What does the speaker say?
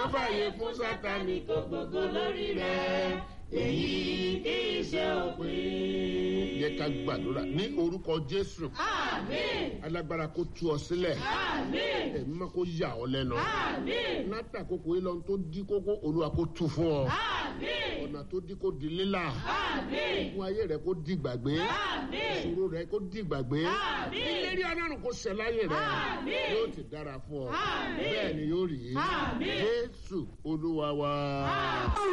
fàyè fún sátani kó gbogbo lórí rẹ̀ èyí kì í ṣe òpin. yẹ ká gbàdúrà ní orúkọ jésù àmín alágbára kó tú ọ sílẹ̀ àmín ẹ̀mí má kó yà ọ lẹ́nu àmín látàkókò yìí lọ́n tó dí kókó olúwa kó tú fún ọ àmín ọ̀nà tó dí kó di lílà àmín fún ayé rẹ kó di gbàgbé àmín ìṣòro rẹ kó di gbàgbé Àmín. ìlérí ọlọ́run kó ṣẹ láyé rẹ Àmín. yóò ti dára fún ọ Àmín. bẹ́ẹ̀ ni yóò rí Àmín. jésù olúwa wa. Àmín.